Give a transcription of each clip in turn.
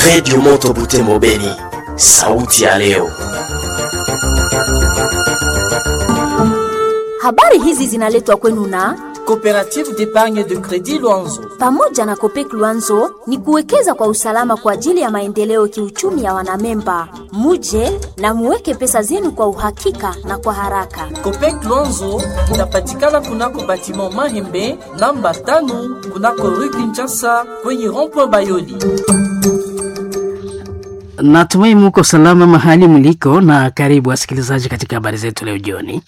Redio Moto Butembo Beni, sauti ya leo. Habari hizi zinaletwa kwenu na Coopérative d'épargne de crédit Luanzo. pamoja na Kopek Luanzo ni kuwekeza kwa usalama kwa ajili ya maendeleo kiuchumi ya wanamemba. Muje na muweke pesa zenu kwa uhakika na kwa haraka. Copec Luanzo inapatikana kunako batiment Mahembe namba tano kunako rue Kinshasa kwenye rond-point Bayoli. Natumai muko salama mahali mliko, na karibu wasikilizaji katika habari zetu leo jioni.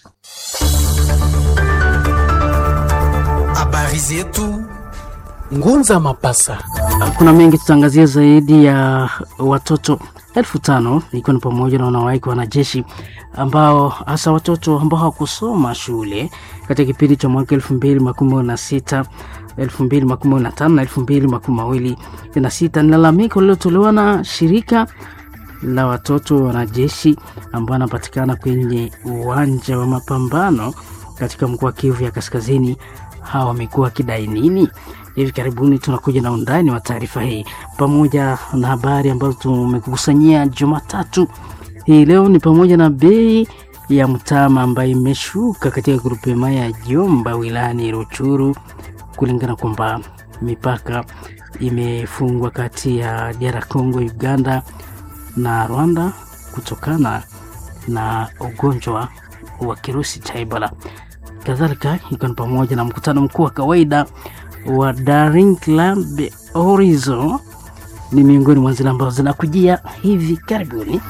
Habari zetu Ngunza Mapasa. Kuna mengi tutaangazia, zaidi ya watoto elfu tano ikiwa ni pamoja na wanawake wanajeshi ambao hasa watoto ambao hawakusoma shule katika kipindi cha mwaka elfu mbili makumi na sita elfu mbili makumi na tano na elfu mbili makumi mawili na sita ni lalamiko lililotolewa na shirika la watoto wanajeshi ambao wanapatikana kwenye uwanja wa mapambano katika mkoa wa Kivu ya Kaskazini. Hawa wamekuwa wakidai nini? Hivi karibuni tunakuja na undani wa taarifa hii pamoja na habari ambazo tumekusanyia Jumatatu hii leo, ni pamoja na bei ya mtama ambayo imeshuka katika grupema ya Jomba wilayani Ruchuru, kulingana kwamba mipaka imefungwa kati ya DR Congo, Uganda na Rwanda kutokana na ugonjwa wa kirusi cha Ebola. Kadhalika ikiwa ni pamoja na mkutano mkuu wa kawaida wa Daring Club Horizon ni miongoni mwa zile ambazo zinakujia hivi karibuni.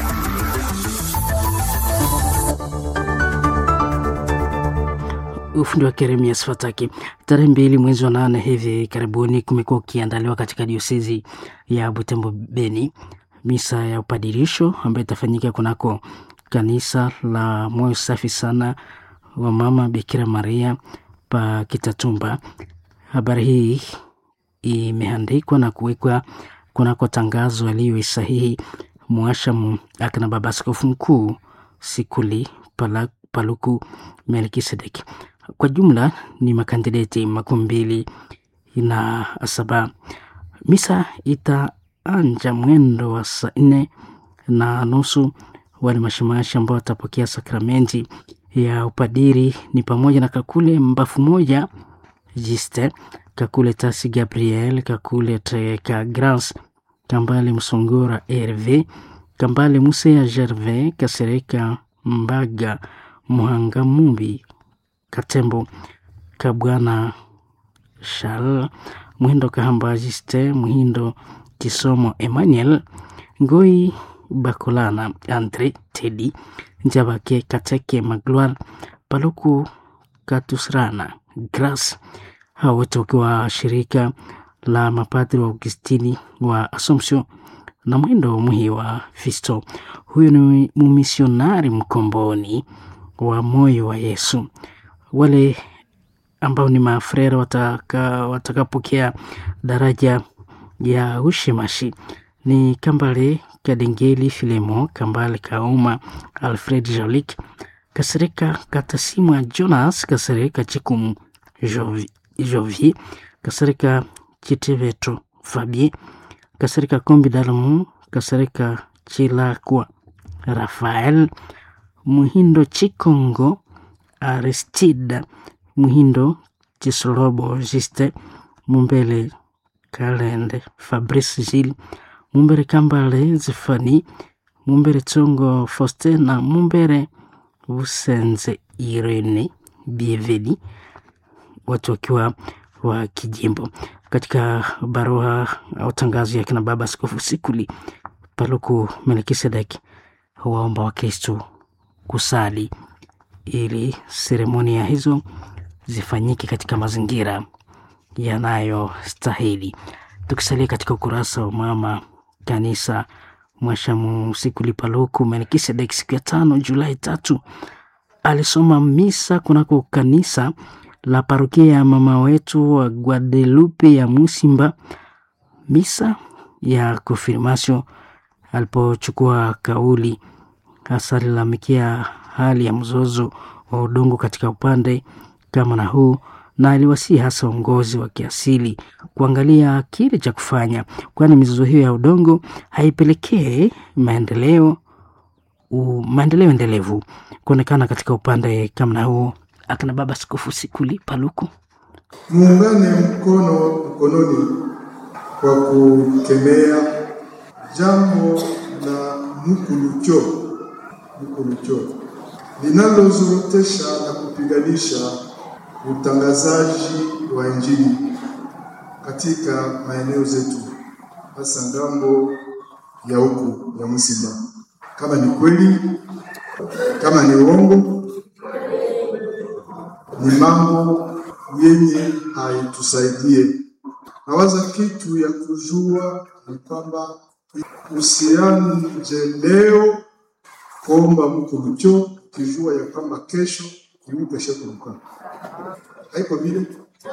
Ufundi wa Keremias Fataki. Tarehe mbili mwezi wa nane hivi karibuni kumekuwa ukiandaliwa katika diosezi ya Butembo Beni misa ya upadirisho ambayo itafanyika kunako kanisa la moyo safi sana wa mama Bikira Maria pa Kitatumba. Habari hii imeandikwa na kuwekwa kunako tangazo aliyoisahihi mwashamu akina baba askofu mkuu Sikuli Pala, Paluku Melkisedek. Kwa jumla ni makandideti makumi mbili na saba. Misa itaanja mwendo wa saa nne na nusu. Wale mashimashi ambao watapokea sakramenti ya upadiri ni pamoja na Kakule Mbafu moja Jiste, Kakule Tasi Gabriel, Kakule Teka Grans, Kambale Msongora Herve, Kambale Musea Gervais, Kasereka Mbaga Muhanga Mumbi, Katembo Kabwana Shal, Muhindo Kahamba Jiste, Muhindo Kisomo Emmanuel, Ngoi Bakolana Andre Tedi, Njabake Kateke Magloire, Paluku Katusrana Gras, hao wote wakiwa shirika la mapadri wa Augustini wa Assumption na mwendo muhi wa Fisto. Huyu ni mumisionari mkomboni wa moyo wa Yesu. Wale ambao ni mafrera wataka watakapokea daraja ya ushimashi ni Kambale Kadengeli Filemo, Kambale Kauma, Alfred Jolik, Kasereka Katasimwa Jonas, Kasereka Chikumu Jovi, Jovi Kasereka Chitiveto Fabie, Kasereka Kombi Dalamu, Kasereka Chilakwa Rafael, Muhindo Chikongo Aristida, Muhindo Chisolobo Juste, Mumbele Kalende Fabrice Gilles, Mumbere Kambale Zefani, Mumbere Tsongo Faustin na Mumbere Busenze Irene Bieveli, watu wakiwa wa kijimbo. Katika barua au tangazo ya kina baba Askofu Sikuli Paluku Melkisedek waomba Wakristo kusali ili seremonia hizo zifanyike katika mazingira yanayostahili. Tukisalia katika ukurasa wa mama kanisa Mwashamu Sikuli Paluku Melkisedek siku ya tano Julai tatu alisoma misa kunako kanisa la parokia ya mama wetu wa Guadalupe ya Musimba, misa ya konfirmasio alipochukua kauli hasa alilalamikia hali ya mzozo wa udongo katika upande kama na huu na aliwasihi hasa uongozi wa kiasili kuangalia kile cha kufanya, kwani mizozo hiyo ya udongo haipelekee maendeleo u, maendeleo endelevu kuonekana katika upande kama huo. Akina baba Askofu Sikuli Paluku muungane mkono mkononi kwa kukemea jambo la mukulucho mukulucho linalozorotesha na kupiganisha utangazaji wa Injili katika maeneo zetu, hasa ngambo ya huku ya Msimba. Kama ni kweli, kama ni uongo, ni mambo yenye haitusaidie. Nawaza kitu ya kujua ni kwamba usianje leo kuomba mko mcho kijua ya kwamba kesho imukesha kuruka, haiko vile.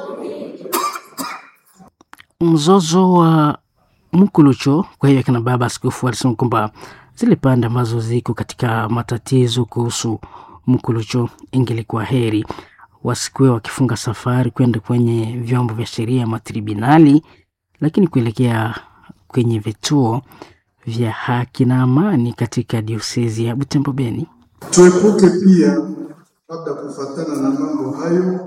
mzozo wa Mkulucho. Kwa hiyo akina baba askofu alisema kwamba zile pande ambazo ziko katika matatizo kuhusu Mkulucho, ingelikuwa heri wasikuwe wakifunga safari kwenda kwenye vyombo vya sheria matribunali, lakini kuelekea kwenye vituo vya haki na amani katika diosezi ya Butembo Beni. Tuepuke pia labda kufatana na mambo hayo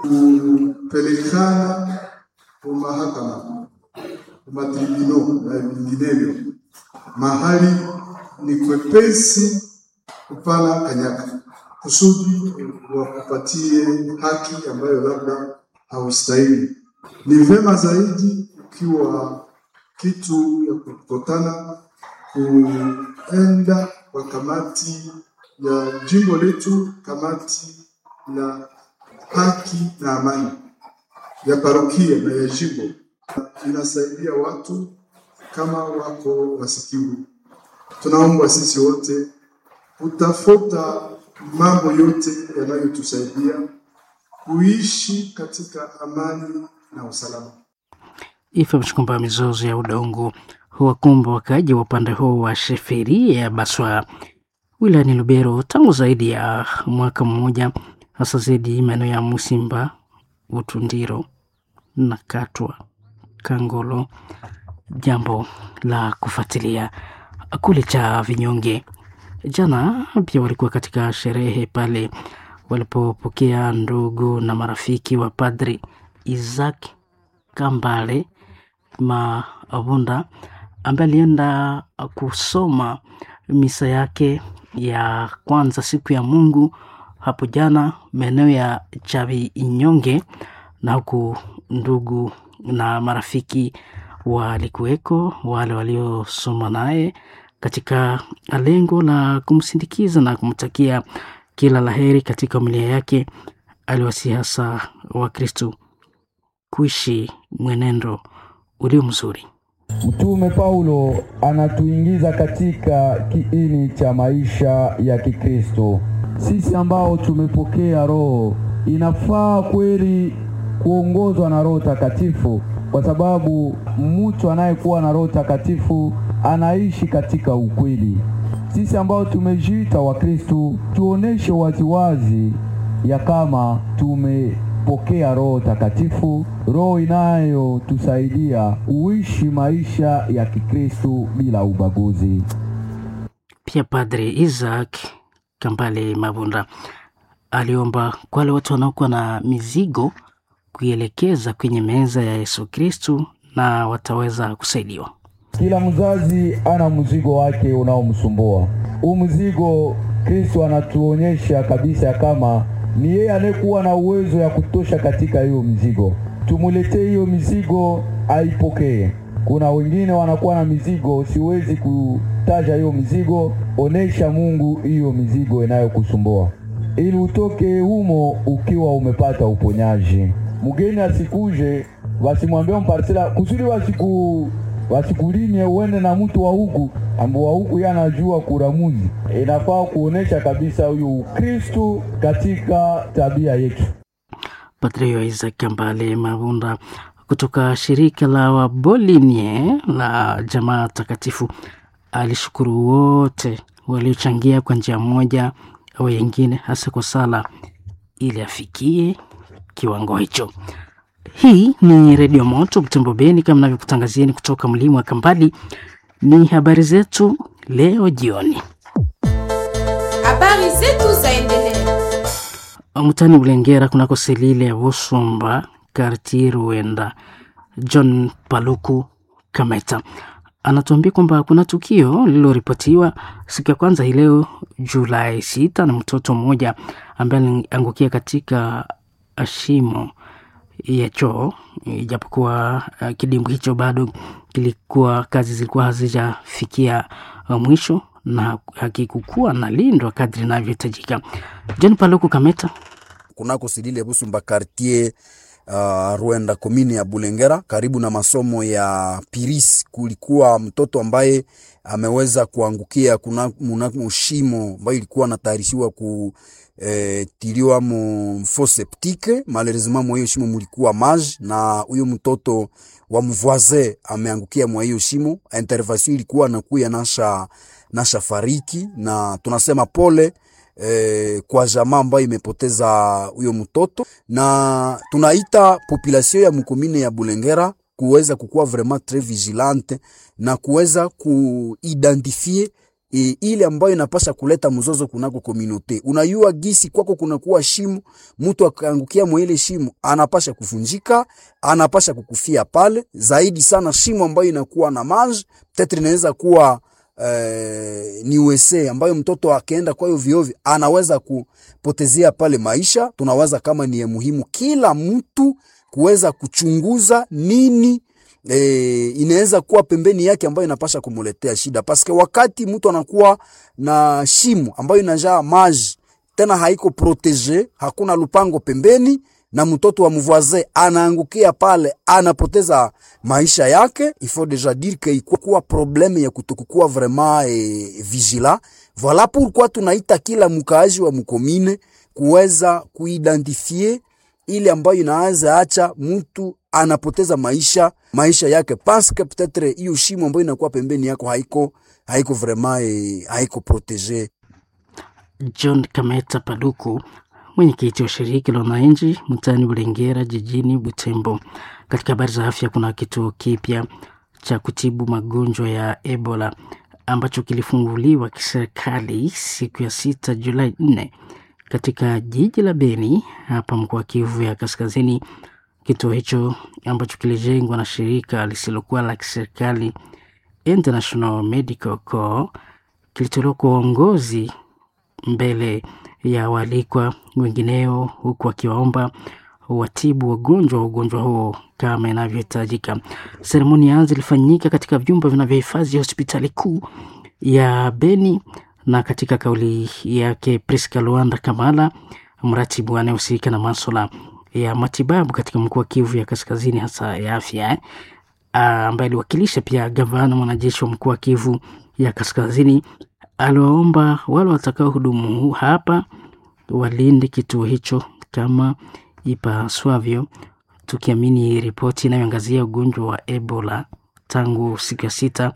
kupelekana kumahakama kumatribunal na vinginevyo, mahali ni kwepesi kupana kanyaka kusudi wakupatie haki ambayo labda haustahili. Ni vema zaidi ukiwa kitu ya kukutana kuenda kwa kamati ya jimbo letu, kamati ya haki na amani ya parokia na ya jimbo, inasaidia watu kama wako wasikivu. Tunaomba sisi wote kutafuta mambo yote yanayotusaidia kuishi katika amani na usalama. Ifahamishwe kwamba mizozo ya udongo huwakumba wakaaji wa upande huo wa Sheferia ya Baswa wilayani Lubero tangu zaidi ya mwaka mmoja, hasa zaidi maeneo ya Musimba, Utundiro na Katwa, Kangolo. Jambo la kufuatilia kule cha vinyonge. Jana pia walikuwa katika sherehe pale walipopokea ndugu na marafiki wa Padri Isaac Kambale Mavunda ambaye alienda kusoma misa yake ya kwanza siku ya Mungu hapo jana maeneo ya Chavi Inyonge, na huku ndugu na marafiki walikuweko, wale waliosoma naye katika lengo la kumsindikiza na kumtakia kila laheri katika familia yake. Aliwasihi hasa Wakristo kuishi mwenendo ulio mzuri. Mtume Paulo anatuingiza katika kiini cha maisha ya Kikristo. Sisi ambao tumepokea Roho, inafaa kweli kuongozwa na Roho Takatifu, kwa sababu mtu anayekuwa na Roho Takatifu anaishi katika ukweli. Sisi ambao tumejiita Wakristo, tuoneshe waziwazi ya kama tumepokea Roho Takatifu, roho inayotusaidia uishi maisha ya Kikristo bila ubaguzi. Pia Padre Isaac Kambale Mavunda aliomba kwa wale watu wanaokuwa na mizigo kuielekeza kwenye meza ya Yesu Kristu na wataweza kusaidiwa. Kila mzazi ana mzigo wake unaomsumbua. Huu mzigo Kristo anatuonyesha kabisa kama ni yeye anayekuwa na uwezo ya kutosha katika hiyo mzigo. Tumuletee hiyo mizigo aipokee. Kuna wengine wanakuwa na mizigo, siwezi kutaja hiyo mizigo. Onesha Mungu hiyo mizigo inayokusumbua ili utoke humo ukiwa umepata uponyaji. Mgeni asikuje wasimwambie mparsela kusudi wasiku wasikulimie uende na mtu wa huku ambao wa huku yeye anajua kuramuzi. Inafaa kuonesha kabisa huyo Ukristo katika tabia yetu. Padre Isaac Kambale Mavunda kutoka shirika la Wabolinie la Jamaa Takatifu alishukuru wote waliochangia kwa njia moja au nyingine, hasa kwa sala ili afikie kiwango hicho. Hii ni Redio Moto Butembo Beni, kama navyokutangazieni kutoka mlima wa Kambali. Ni habari zetu leo jioni. Habari zetu zaendelea. Mtani Bulengera kunako selile ya Busumba karti Ruenda, John Paluku Kameta anatuambia kwamba kuna tukio lililoripotiwa siku ya kwanza hii leo Julai sita na mtoto mmoja ambaye aliangukia katika shimo ya choo, ijapokuwa uh, kidimbwi hicho bado kilikuwa kazi zilikuwa hazijafikia uh, mwisho na hakikukuwa na lindwa kadri inavyohitajika. John Paluku Kameta kunako silile Busumba quartier uh, Rwenda komini ya Bulengera karibu na masomo ya Piris, kulikuwa mtoto ambaye ameweza kuangukia kuna mnamo shimo ambayo ilikuwa natayarishiwa ku eh, tiliwa mu fo septique. Malheureusement mwa hiyo shimo mulikuwa maji na huyo mtoto wa mvoisin ameangukia mwa hiyo shimo. Intervention ilikuwa nakuya nasha nasha fariki, na tunasema pole eh, kwa jamaa ambayo imepoteza huyo mtoto, na tunaita population ya mkomine ya Bulengera kuweza kukuwa vraiment tres vigilante na kuweza kuidentifie e, ile ambayo inapasha kuleta mzozo kunako komunote. Unayua gisi kwako kunakuwa shimo, mtu akaangukia mwa ile shimo anapasha kufunjika, anapasha kukufia pale. Zaidi sana shimo ambayo inakuwa na maji, tetre inaweza kuwa eh, ni USA ambayo mtoto akaenda kwa hiyo viovi anaweza kupotezea pale maisha. Tunawaza kama ni ya muhimu kila mtu kuweza kuchunguza nini e, inaweza kuwa pembeni yake ambayo inapasha kumuletea shida, paske wakati mtu anakuwa na shimo ambayo inajaa maji tena haiko protege, hakuna lupango pembeni, na mtoto wa mvoisin anaangukia pale, anapoteza maisha yake. Il faut déjà dire que ikuwa probleme ya kutokukuwa vraiment e, vigila. Voilà pourquoi tunaita kila mkaaji wa mkomine kuweza kuidentifie ile ambayo inaweza acha mtu anapoteza maisha maisha yake paske peut-être hiyo shimo ambayo inakuwa pembeni yako haiko haiko vraiment eh, haiko protege. John Kameta Paluku, mwenyekiti wa shirika la wananchi mtaani Bulengera jijini Butembo. Katika habari za afya, kuna kituo kipya cha kutibu magonjwa ya Ebola ambacho kilifunguliwa kiserikali siku ya sita Julai nne katika jiji la Beni hapa mkoa wa Kivu ya Kaskazini. Kituo hicho ambacho kilijengwa na shirika lisilokuwa la kiserikali International Medical Corps kilitolewa kwa uongozi mbele ya waalikwa wengineo, huku wakiwaomba watibu wagonjwa wa ugonjwa huo kama inavyohitajika. Seremoni ya zilifanyika katika vyumba vinavyohifadhi hospitali kuu ya Beni, na katika kauli yake Priska Luanda Kamala, mratibu anayehusika na maswala ya matibabu katika mkoa wa Kivu ya Kaskazini, hasa ya afya, ambaye aliwakilisha pia gavana mwanajeshi wa mkoa wa Kivu ya Kaskazini, aliwaomba wale watakao hudumu hapa walinde kituo hicho kama ipaswavyo, tukiamini ripoti inayoangazia ugonjwa wa Ebola tangu siku ya sita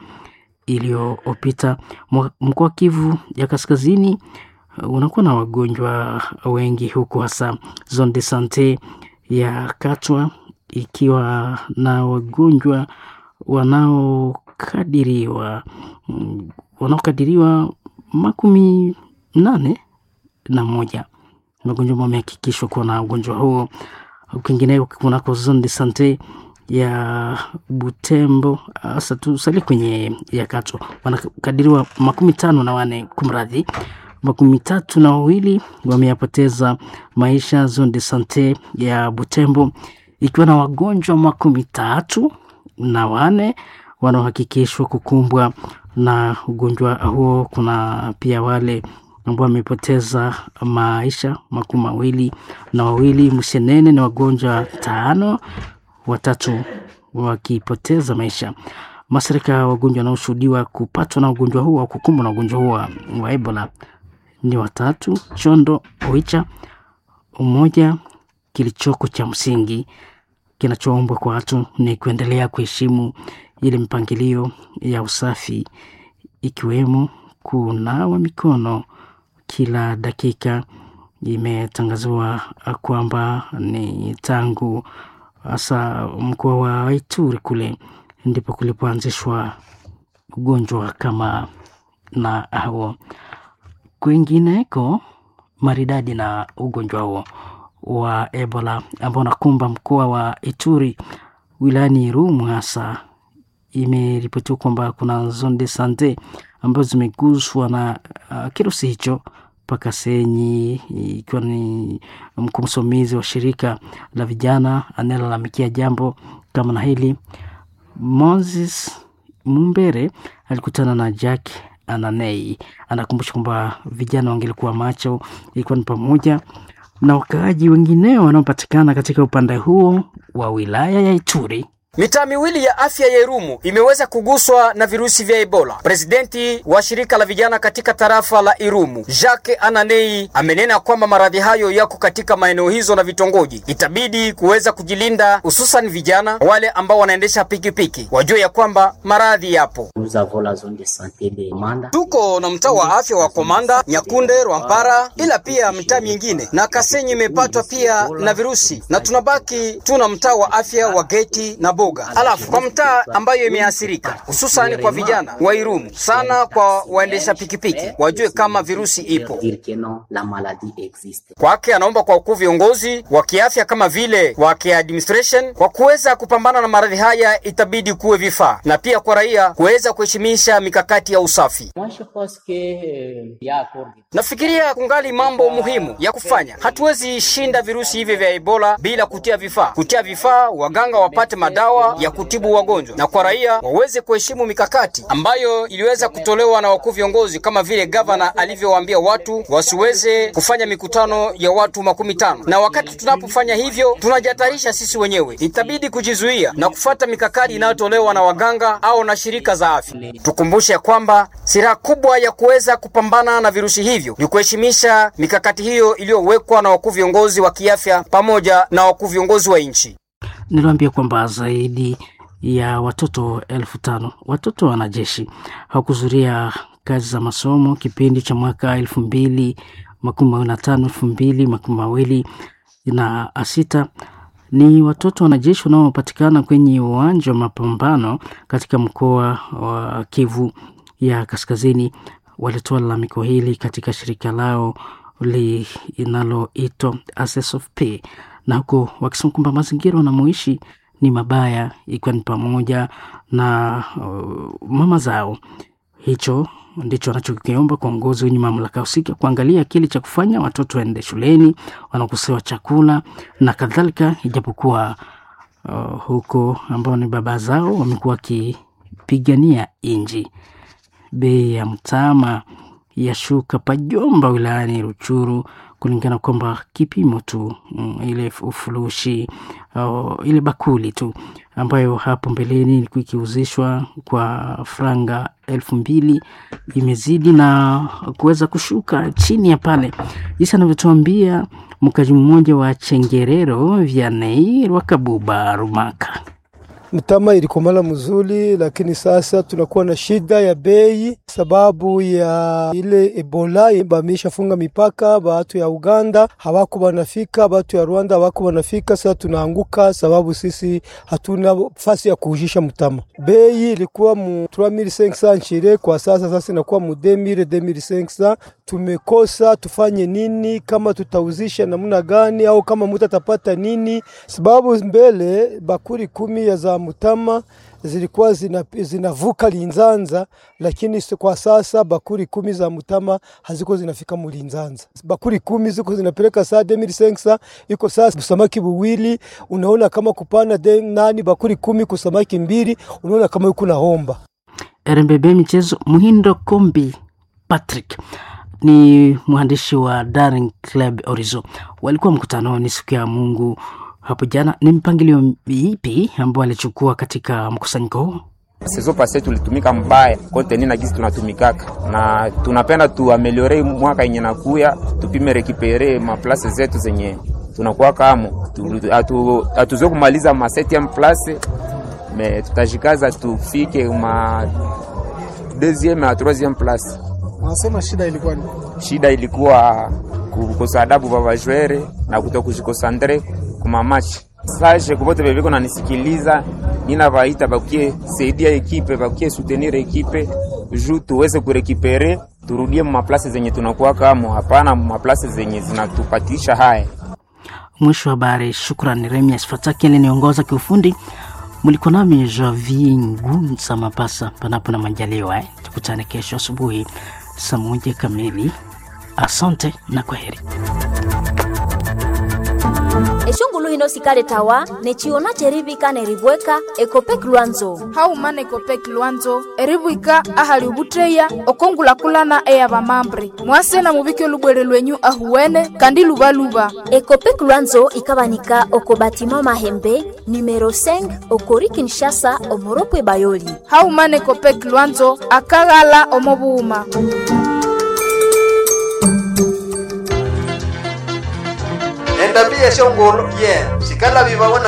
iliyopita. Mkoa wa Kivu ya Kaskazini unakuwa na wagonjwa wengi huku, hasa zone de sante ya Katwa ikiwa na wagonjwa wanaokadiriwa wanaokadiriwa makumi nane na moja wagonjwa ambao wamehakikishwa kuwa na ugonjwa huo. Kwingineko kunako zone de sante ya Butembo, hasa tusalie kwenye ya Katwa, wanakadiriwa makumi tano na wane kumradhi makumi tatu na wawili wameyapoteza maisha. Zone de sante ya Butembo ikiwa na wagonjwa makumi tatu na wane wanaohakikishwa kukumbwa na ugonjwa huo. Kuna pia wale ambao wamepoteza maisha makumi mawili na wawili. Msenene ni wagonjwa tano, watatu wakipoteza maisha. Masirika ya wagonjwa wanaoshuhudiwa kupatwa na ugonjwa huo au kukumbwa na ugonjwa huo wa Ebola ni watatu. Chondo Oicha, umoja kilichoko cha msingi kinachoombwa kwa watu ni kuendelea kuheshimu ile mpangilio ya usafi, ikiwemo kunawa mikono kila dakika imetangaziwa kwamba ni tangu hasa mkoa wa Ituri kule ndipo kulipoanzishwa ugonjwa kama na huo. Kwingineko maridadi na ugonjwa huo wa Ebola ambao unakumba mkoa wa Ituri wilayani Irumu hasa, imeripotiwa kwamba kuna zone de sante ambazo zimeguswa na uh, kirusi hicho mpaka Senyi, ikiwa ni mkuu msimamizi wa shirika la vijana anayelalamikia jambo kama na hili. Moses Mumbere alikutana na Jack Ananei, anakumbusha kwamba vijana wangelikuwa macho, ilikuwa ni pamoja na wakaaji wengineo wanaopatikana katika upande huo wa wilaya ya Ituri. Mitaa miwili ya afya ya Irumu imeweza kuguswa na virusi vya Ebola. Presidenti wa shirika la vijana katika tarafa la Irumu, Jacques Ananei, amenena kwamba maradhi hayo yako katika maeneo hizo na vitongoji. Itabidi kuweza kujilinda, hususan vijana wale ambao wanaendesha pikipiki wajue ya kwamba maradhi yapo. Tuko na mtaa wa afya wa Komanda, Nyakunde, Rwampara, ila pia mitaa mingine na Kasenyi imepatwa pia na virusi, na tunabaki tuna mtaa wa afya wa Geti na Boga. Alafu kwa mtaa ambayo imeathirika hususani kwa vijana wa Irumu sana, kwa waendesha pikipiki wajue kama virusi ipo kwake. Anaomba kwa wakuu viongozi wa kiafya kama vile wa kiadministration kwa kuweza kupambana na maradhi haya, itabidi kuwe vifaa na pia kwa raia kuweza kuheshimisha mikakati ya usafi. Nafikiria kungali mambo muhimu ya kufanya. Hatuwezi shinda virusi hivi vya Ebola bila kutia vifaa, kutia vifaa, waganga wapate madawa ya kutibu wagonjwa, na kwa raia waweze kuheshimu mikakati ambayo iliweza kutolewa na wakuu viongozi, kama vile gavana alivyowaambia watu wasiweze kufanya mikutano ya watu makumi tano. Na wakati tunapofanya hivyo, tunajihatarisha sisi wenyewe. Itabidi kujizuia na kufata mikakati inayotolewa na waganga au na shirika za afya. Tukumbushe ya kwamba silaha kubwa ya kuweza kupambana na virusi hivyo ni kuheshimisha mikakati hiyo iliyowekwa na wakuu viongozi wa kiafya pamoja na wakuu viongozi wa nchi. Niliwaambia kwamba zaidi ya watoto elfu tano watoto wanajeshi hawakuhudhuria kazi za masomo kipindi cha mwaka elfu mbili makumi mawili na tano elfu mbili makumi mawili na sita. Ni watoto wanajeshi wanaopatikana kwenye uwanja wa mapambano katika mkoa wa Kivu ya Kaskazini walitoa lalamiko hili katika shirika lao linaloitwa Access of Pay na huko wakisema kwamba mazingira wanamoishi ni mabaya, ikiwa ni pamoja na uh, mama zao. Hicho ndicho wanachokiomba kwa uongozi wenye mamlaka husika kuangalia kile cha kufanya watoto waende shuleni, wanakosewa chakula na kadhalika, ijapokuwa uh, huko ambao ni baba zao wamekuwa wakipigania inji. Bei ya mtama yashuka Pajomba wilayani Ruchuru kulingana kwamba kipimo tu mm, ile ufurushi uh, ile bakuli tu ambayo hapo mbeleni ilikuwa ikiuzishwa kwa franga elfu mbili imezidi na kuweza kushuka chini ya pale, jinsi anavyotuambia mkaji mmoja wa Chengerero Vianney Rwakabuba Rumaka. Mtama ilikomala mzuri, lakini sasa tunakuwa na shida ya bei sababu ya ile Ebola bamisha funga mipaka, batu ya Uganda hawako banafika, batu ya Rwanda hawako banafika. Sasa tunaanguka sababu sisi hatuna fasi ya kuujisha mtama. Bei ilikuwa mu 3500 nchire, kwa sasa sasa inakuwa mu 2000 2500. Tumekosa tufanye nini? Kama tutauzisha namna gani, au kama mtu atapata nini? Sababu mbele bakuri kumi ya za mutama zilikuwa zinavuka zina Linzanza, lakini kwa sasa bakuri kumi za mutama haziko zinafika mu Linzanza. Bakuri kumi ziko zinapeleka saa 2500 iko sasa samaki buwili, unaona kama kupana de nani bakuri kumi kusamaki mbili, unaona kama yuko naomba. RMBB michezo, Muhindo Kombi Patrick ni mwandishi wa Daring Club Orizo, walikuwa mkutanoni siku ya Mungu hapo jana. Ni mpangilio ipi ambao alichukua katika mkusanyiko huu? Sezo pase tulitumika mbaya kote ni na gizi tunatumikaka na tunapenda tuameliore mwaka yenye nakuya, tupime rekipere maplase zetu zenye tunakuwa kamo, hatuzoe kumaliza ma septieme place me tutajikaza tufike ma deuxième na troisième place. Unasema shida ilikuwa ni shida ilikuwa kukosa adabu vavajwere na kutokushikosandre kumamachi sashe kuvote veviko nanisikiliza nina vaita vakuye saidia ekipe vakuye soutenir ekipe ju tuweze kurekipere turudie mumaplasi zenye tunakuwa kamo hapana mumaplasi zenye zinatupatisha haya Mwisho wa habari. Shukrani Remias Fataki aliniongoza kiufundi. Mlikuwa nami Javi Ngunza Mapasa, panapo na majaliwa eh. Tukutane kesho asubuhi saa moja kamili. Asante na kwaheri. eshongulu hino sikale tawa nechiona cherivika nerivweka ekopek lwanzo haumana ekopek lwanzo erivwika ahali ovutteya okongulakulana eya vamambre mwase na muvike olubwere lwenyu ahuwene kandi luvaluva ekopek lwanzo ikavanika oko batima mahembe numero 5 okori kinshasa omoropwe bayoli haumana ekopek lwanzo akaghala omovuuma endambia shongolo ye sikala vivawana